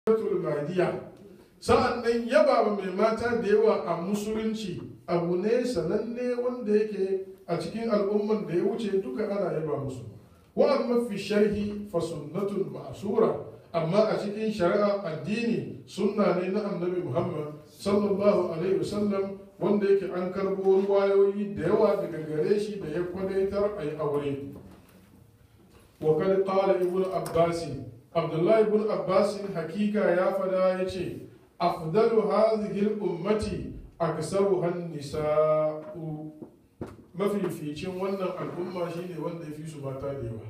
mahdiya sa'an nan yaba mai mata da yawa a musulunci abu ne sananne wanda yake a cikin al'umman da ya wuce duka ana yaba musu wa amma fi sharhi fa sunnatun ma'sura amma a cikin shari'a addini sunna ne na annabi muhammad sallallahu alaihi wasallam wanda yake an karbo ruwayoyi da yawa daga gare shi da ya kwadaitar a yi aure wa kad qala ibnu abbas abdullahi ibn abbas hakika ya fada yace afdalu hadhihi al-ummati aksaruha an-nisa'u mafificin wannan al'umma shine wanda ya fi su mata da yawa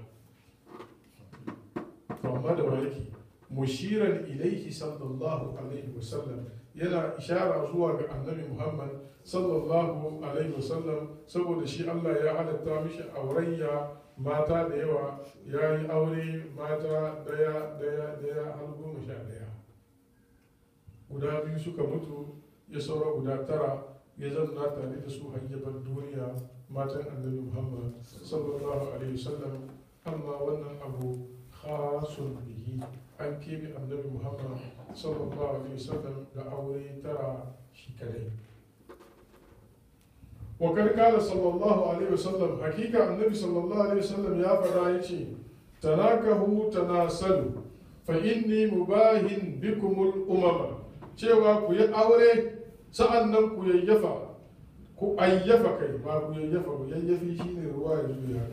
amma da yake mushiran ilaihi sallallahu alaihi wasallam yana ishara zuwa ga annabi muhammad sallallahu alaihi wasallam saboda shi allah ya halatta mishi aurayya mata da yawa ya yi aure mata daya daya daya har goma sha daya guda biyu suka mutu ya saura guda tara ya zanna tare da su hanyar duniya matan annabi muhammad sallallahu alaihi wasallam amma wannan abu khasun bihi an keɓe annabi muhammad sallallahu alaihi wasallam da aure tara shi kadai wakar kala sallallahu alaihi wasallam hakika annabi sallallahu alaihi wasallam ya faɗa ya ce tanakahu tanasalu fa inni mubahin bikumul umama cewa ku yi aure sa'an nan ku yayyafa ku ayyafa kai ba ku yayyafa ku yayyafi shine ruwa ya juya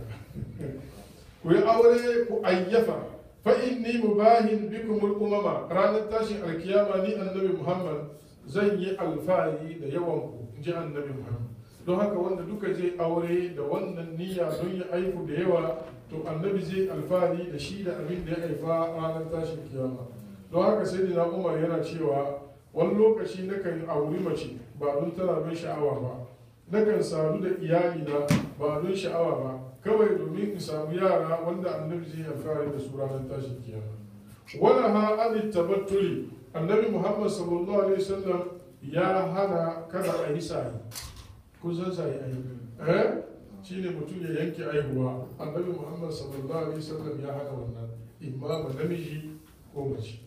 ku yi aure ku ayyafa fa inni mubahin bikum al-umama ranar tashin alkiyama ni annabi muhammad zan yi alfahari da yawan ku in ji annabi muhammad don haka wanda duka zai aure da wannan niyya don ya aiku da yawa to annabi zai alfahari da shi da abin da ya haifa ranar tashin kiyama don haka sai da umar yana cewa wani lokaci nakan auri mace ba don tana bin sha'awa ba nakan sadu da iyalina ba don sha'awa ba kawai domin in samu yara wanda annabi zai alfahari da su ranar tashin kiyama wala ha an tabattuli annabi muhammad sallallahu alaihi wasallam ya hana kada a yi sa'i kun san sa'i ai eh shine mutum ya yanke aihuwa annabi muhammad sallallahu alaihi wasallam ya hana wannan imma ba namiji ko mace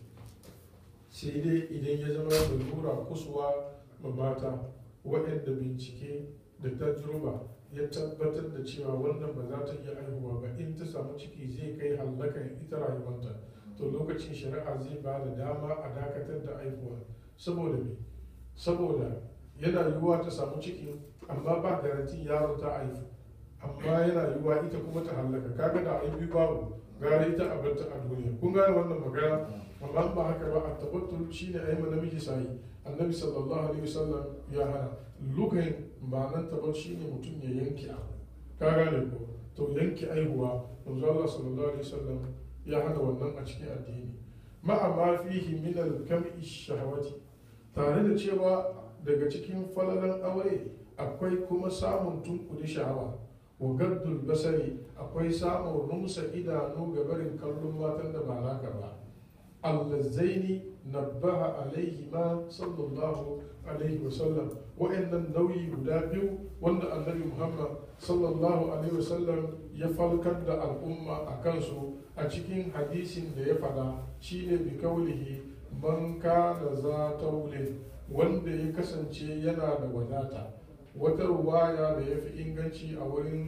sai dai idan ya zama da lura kusuwa ma mata waɗanda bincike da tajruba ya tabbatar da cewa wannan ba za ta iya aihuwa ba in ta samu ciki zai kai hallakan ita rayuwanta to lokacin shari'a zai ba da dama a dakatar da aihuwa saboda me saboda yana yiwuwa ta samu ciki amma ba garanti yaron ta aihu amma yana yiwuwa ita kuma ta hallaka kaga da aibi babu gara ita a barta a duniya kun gane wannan magana amma ba haka ba a tabattul shine ayi ma namiji sai annabi sallallahu alaihi wasallam ya hana lugain ma'anar tabat shine mutum ya yanke abu ka gane ko to yanke aihuwa manzo Allah sallallahu alaihi wasallam ya hana wannan a cikin addini ma'a ma fihi min al-kam'i shahawati tare da cewa daga cikin falalan aure akwai kuma samun tunkudi sha'awa wa gaddul basari akwai samun rumsa idanu ga barin kallon matan da ba naka ba allazaini nabbaha alaihi ma sallallahu alaihi wasallam wa'annan nauyi guda biyu wanda annabi muhammad sallallahu alaihi wasallam ya falkar da al'umma a kansu a cikin hadisin da ya fada shine bi kaulihi man kana za taule wanda ya kasance yana da wadata wata ruwaya da ya fi inganci a wurin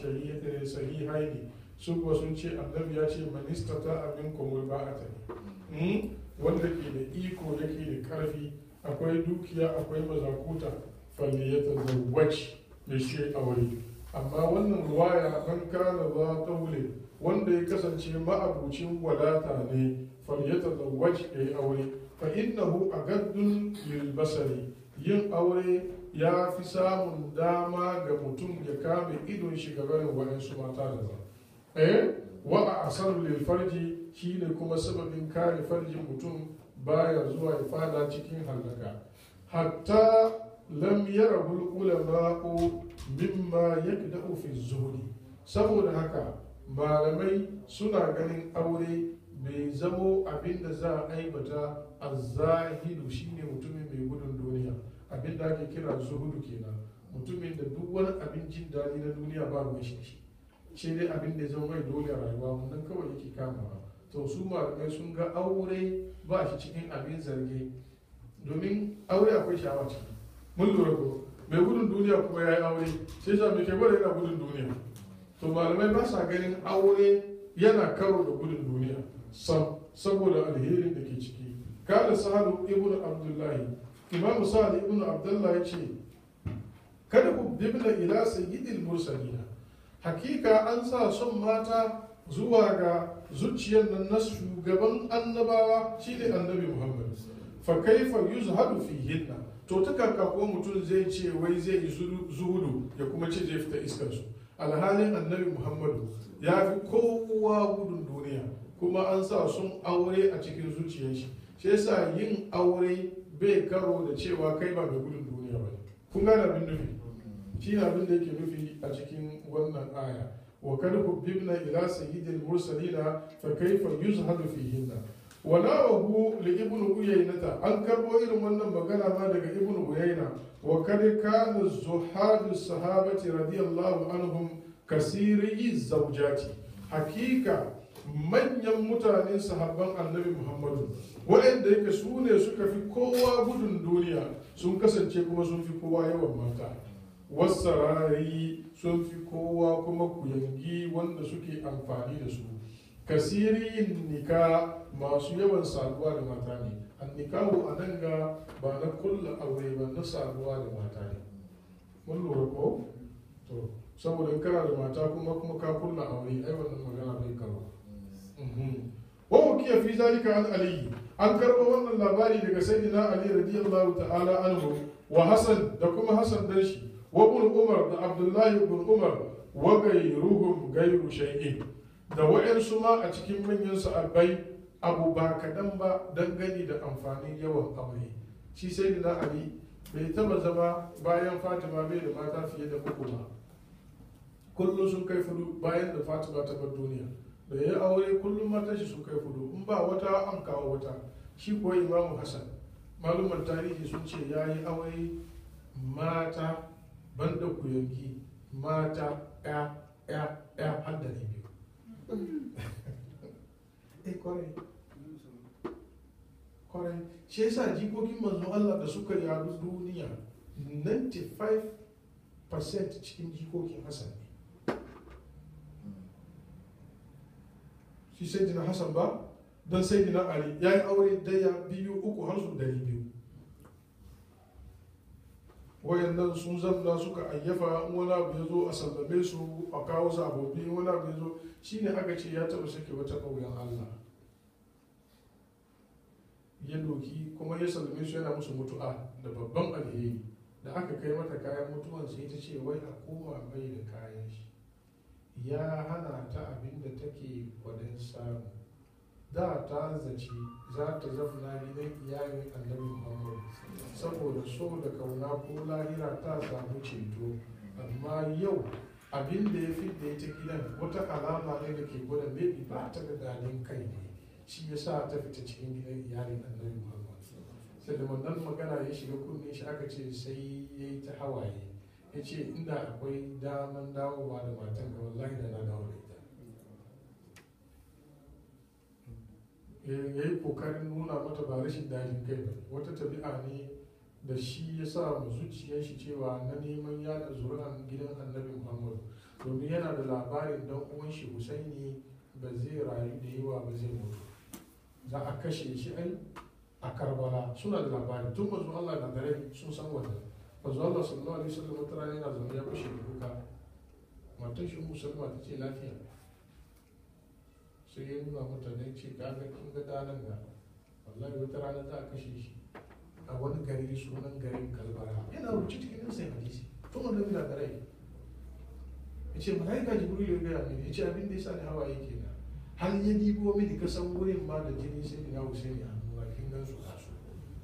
sahihai ne su kuwa sun ce annabi ya ce manista ta abin kumul ba'ata ne wanda ke da iko yake da karfi akwai dukiya akwai mazakuta falle ya tazawwaci da shi aure amma wannan ruwaya man kana za taule wanda ya kasance ma'abucin wadata ne falle ya tazawwaci ya yi aure fa innahu agaddun lil basari yin aure ya fi samun dama ga mutum ya kame idon shi gabanin waɗansu mata da ba eh wa a asar lil farji shine kuma sababin kare farjin mutum baya zuwa ya fada cikin hallaka hatta lam yarahu ulama'u mimma yakda'u fi zuhri saboda haka malamai suna ganin aure bai zamo abin da za a aibata a zahidu shine mutumin mai gudun duniya abin da ake kira zuhudu kenan mutumin da duk wani abin jin daɗi na duniya ba ruwan shi shi dai abin da ya zama mai dole rayuwa wannan kawai yake kamawa to su malamai sun ga aure ba shi cikin abin zarge domin aure akwai sha'awa ciki mun lura ko mai gudun duniya kuma ya yi aure sai sa mai ke gwada yana gudun duniya to malamai ba sa ganin aure yana karo da gudun duniya sam saboda alherin da ke ciki kada sa'adu ibn abdullahi imam sa'ad ibn abdullahi ce kada ku bibna ila sayyidil mursalina hakika an sa son mata zuwa ga zuciyar nan na shugaban annabawa shine annabi muhammad fa kaifa yuzhadu fihinna to ta kaka ko mutum zai ce wai zai yi zuhudu ya kuma ce zai fita iskar su alhalin annabi muhammadu ya fi kowa gudun duniya kuma an sa sun aure a cikin zuciyar shi shi yasa yin aure bai karo da cewa kai ba mai gudun duniya ba kun gane abin nufi shi ne abin da yake nufi a cikin wannan aya wa kad hubbibna ila sayyidil mursalina fa kayfa yuzhadu fihinna wa nawahu li ibn uyaynata an karbo irin wannan magana ma daga ibn uyayna wa kad kana zuhadu sahabati radiyallahu anhum kasiri zawjati hakika manyan mutanen sahabban annabi muhammadu waɗanda yake su ne suka fi kowa gudun duniya sun kasance kuma sun fi kowa yawan mata wasarari sun fi kowa kuma kuyangi wanda suke amfani da su kasirin nika masu yawan saduwa da mata ne an nikahu a nan ga ba na kulla aure ba na saduwa da mata ne mun lura ko to saboda in kana da mata kuma kuma ka kulla aure ai wannan magana bai karo wa hukiya fi zalika an ali an karɓo wannan labari daga sayyidina ali radiyallahu ta'ala anhu wa hasan da kuma hasan dan shi wa ibn umar da abdullahi ibn umar wa gairuhum gairu shay'in da wa'ansu ma a cikin manyan sahabbai abu ba kadan ba dangane da amfanin yawan aure shi sayyidina ali bai taba zama bayan fatima bai da mata fiye da uku ba kullum sun kai fudu bayan da fatima ta bar duniya da ya aure kullum matan shi sun kai fudu in ba wata an kawo wata shi kuwa imamu hassan malumar tarihi sun ce ya yi aure mata banda kuyanki mata ya ya ya har da ne biyu eh kwarai kwarai shi yasa jikokin manzon Allah da suka yadu duniya 95% cikin jikokin Hassan ne shi sai dina Hassan ba don sai dina Ali ya yi aure daya biyu uku har su dari biyu wayannan sun zamna suka ayyafa wani abu ya zo a sallame su a kawo sababbi wani abu ya zo shine aka ce ya taba sake wata ƙauyen Allah ya doki kuma ya sallame su yana musu mutu'a da babban alheri da aka kai mata kayan mutuwan sai ta ce wai a koma mai da kayan shi ya hana ta abin da take kwadin samu da ta zaci za ta zafna gidan iyalin annabi muhammad saboda so da kauna ko lahira ta samu ceto amma yau abin da ya fi da ita gidan wata alama ne da ke gwada maybe ba ta da dalin kai ne shi ya sa ta fita cikin gidan iyalin annabi muhammad sai da wannan magana ya shiga kunne shi aka ce sai ya yi ta hawaye ya ce inda akwai daman dawowa da matan ga wallahi da na dawo da ita ya yi kokarin nuna mata ba rashin dajin kai ba wata tabi'a ne da shi ya sa mu zuciyar shi cewa na neman yada zuri'an gidan annabi muhammadu domin yana da labarin dan uwan shi husaini ba zai rayu da yawa ba zai mutu za a kashe shi ai a karbala suna da labari tun mazu allah na dare sun san wannan mazu allah sallallahu alaihi wasallam wata rana yana zaune ya fashe da kuka matan shi musulma ta ce lafiya sai ya nuna mata ne ce ka ga kin ga danan ga wallahi wata rana za a kashe shi a wani gari sunan garin kalbara yana rubuce cikin sai hadisi tun wanda bila da rai ya ce malaika jibril ya gaya mini ya ce abin da ya sa ni hawaye kenan har ya dibo mini kasan wurin ma da jini sai ina husaini a nuna kin gan su kasu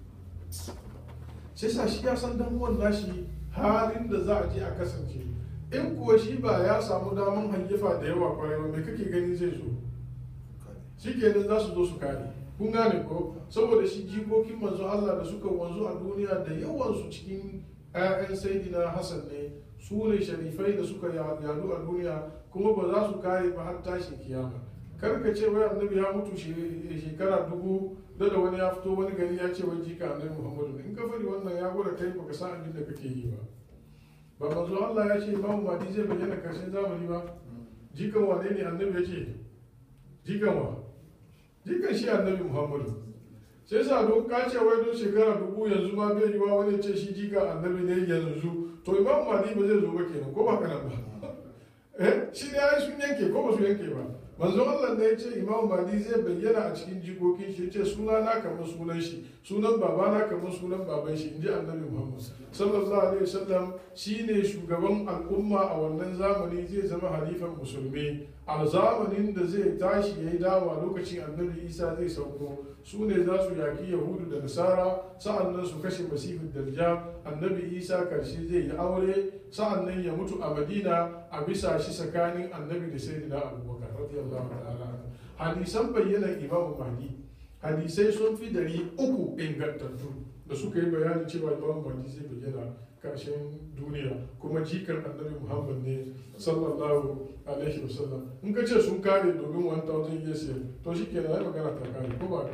sai sa shi ya san damuwan nashi halin da za a je a kasance in kuwa shi ba ya samu daman hayyafa da yawa kwarai ba me kake gani zai zo shi kenan za su zo su kare kun gane ko saboda shi jikokin manzo Allah da suka wanzu a duniya da yawansu cikin 'ya'yan saidina Hassan ne su ne sharifai da suka yadu a duniya kuma ba za su kare ba har tashin kiyama kar ka ce wai annabi ya mutu shekara dubu da da wani ya fito wani gari ya ce wai jika annabi muhammadu ne in ka fari wannan ya gwada kai baka san abin da kake yi ba ba manzo Allah ya ce imamu madi zai bayyana karshen zamani ba jikan wane ne annabi ya ce jikan wa jikan shi annabi muhammadu sai sa don ka ce wai don shekara dubu yanzu ma bai yiwa wani ce shi jikan annabi ne yanzu to imamu madi ba zai zo ba kenan ko ba kana ba eh shi ne ai sun yanke ko ba su yanke ba manzo Allah ne ya ce imamu madi zai bayyana a cikin jikokin shi ce suna na kamar sunan shi sunan baba na kamar sunan baban shi inji annabi muhammad sallallahu alaihi wasallam shine shugaban al'umma a wannan zamani zai zama halifan musulmi a zamanin da zai tashi yayi dawa lokacin annabi isa zai sauko su ne za su yaki yahudu da nasara sa'annan su kashe masihu dajjal annabi isa karshe zai yi aure sa'annan ya mutu a madina a bisa shi tsakanin annabi da sayyidina abubakar radiyallahu ta'ala hadisan bayyanar imamu mahdi hadisai sun fi dari uku ingantattu da suka yi bayanin cewa imamu mahdi zai bayyana karshen duniya kuma jikan annabi muhammad ne sallallahu alaihi wasallam in ka ce sun kare domin 1000 years to shi kenan ya magana ta kare ko ba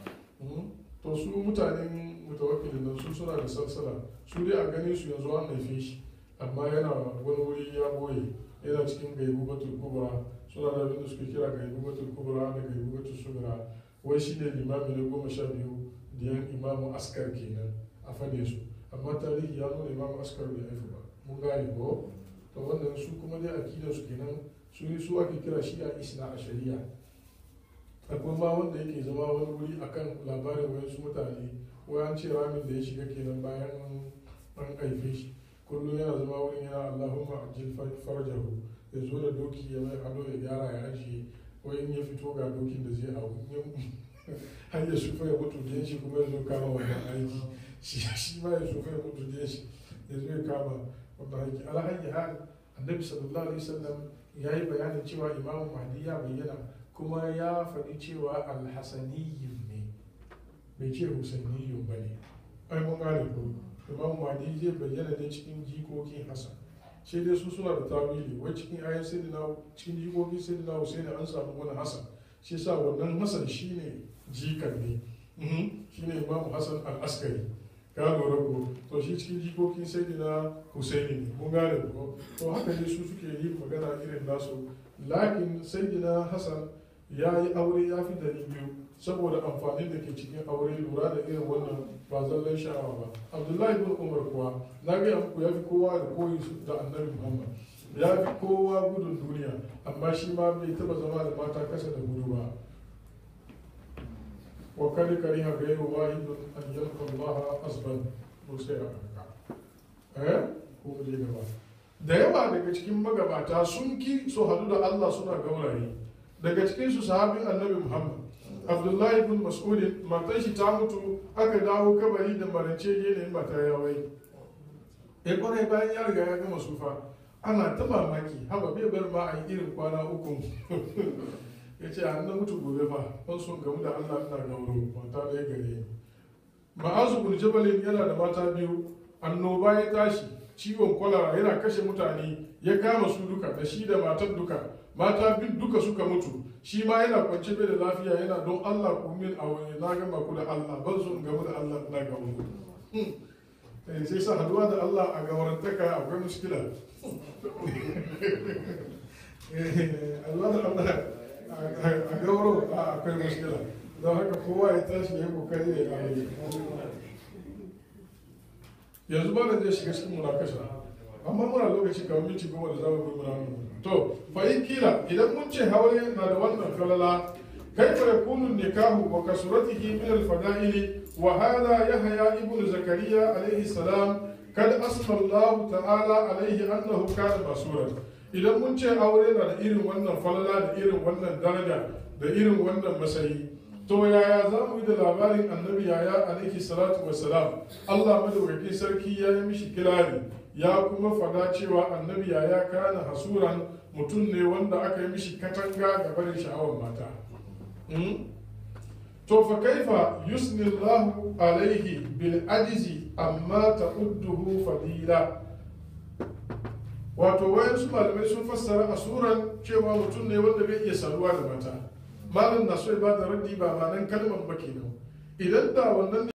to su mutanen mutawakkilin nan su suna da salsala su dai a ganin su yanzu an haife shi amma yana wani wuri ya boye yana cikin gaibu batul kubra suna da abin da suke kira gaibu batul kubra da gaibu batul sugra wai shi ne limami na goma sha biyu da yan imamu askar kenan a fade su amma tarihi ya nuna imamu askar bai haifu ba mun gane ko to wannan su kuma dai akidar su kenan su su ake kira shi a isna a shari'a akwai ma wanda yake zama wani wuri akan labarin wayansu mutane wai an ce ramin da ya shiga kenan bayan an haife shi kullum yana zama wurin yana allahumma ajil farjahu ya zo da doki ya mai ado ya gyara ya ajiye wai in ya fito ga dokin da zai hau har ya sufa ya mutu da shi kuma ya zo kama wannan aiki shi ma ya sufa ya mutu da shi ya zo ya kama wannan aiki alhaji hal annabi sallallahu alaihi wasallam ya yi bayanin cewa imamu mahdi ya bayyana kuma ya faɗi cewa alhassaniyin ne bai ce husainiyun ba ne ai mun gane ko imamu mahdi zai bayyana ne cikin jikokin hassan sai dai su suna da tawili wai cikin ayan sayyidina cikin jikokin sayyidina husaini an samu wani hassan shi sa wannan hassan shine jikan ne shine imamu hassan al-askari ka lura ko to shi cikin jikokin sayyidina husaini ne mun gane ko to haka ne su suke yi magana irin nasu lakin sayyidina hassan ya yi aure ya fi dari biyu saboda amfanin da ke cikin aure lura da irin wannan ba zallan sha'awa ba abdullahi bin umar kuwa na gaya muku ya fi kowa da koyi da annabi muhammad ya fi kowa gudun duniya amma shi ma bai taba zama da mata kasa da gudu ba wa kari kari ha gairu wahidun an yalqa Allah asban ko sai a haka eh ko je gaba da yawa daga cikin magabata sun ki su hadu da Allah suna gauraye daga cikin su sahabin annabi muhammad abdullahi bin mas'udin matan shi ta mutu aka dawo kabari da marance yanayin mata ya wai ya kwarai bayan ya riga ya gama sufa ana ta mamaki haba bai bar ma a yi irin kwana uku ya ce an na mutu gobe ba ban son gamu da allah ina gauro mata da ya gare ma'azu bin jabalin yana da mata biyu annoba ya tashi ciwon kwalara yana kashe mutane ya kama su duka da shi da matan duka mata bin duka suka mutu shi ma yana kwance bai da lafiya yana don Allah ku min a wani na gama ku da Allah ban so in gamu da Allah na ga mu sai sa haduwa da Allah a gawarantaka akwai muskila Allah da Allah a gawaro akwai muskila don haka kowa ya tashi ya kokari ya yi yanzu ba da zai shiga cikin munakasha amma muna lokaci kamar minti goma da zamu yi muna to fa in kila idan mun ce haure na da wannan falala kaifa yakunu nikahu wa kasuratihi min al-fada'ili wa hadha yahya ibn zakariya alayhi salam kad asma Allah ta'ala alayhi annahu kana masuran idan mun ce aure na da irin wannan falala da irin wannan daraja da irin wannan masayi to yaya za mu yi da labarin annabi yaya alaihi salatu wassalam Allah madaukakin sarki ya yi mishi kirari ya kuma fada cewa annabi yaya kana hasuran mutum ne wanda aka yi mishi katanga ga barin sha'awar mata to fa kaifa yusni Allah alaihi bil ajizi amma ta'udduhu fadila wato wayansu malamai sun fassara asuran cewa mutum ne wanda bai iya saduwa da mata malam na so ya bada raddi ba ma nan kalmar ba kenan idan da wannan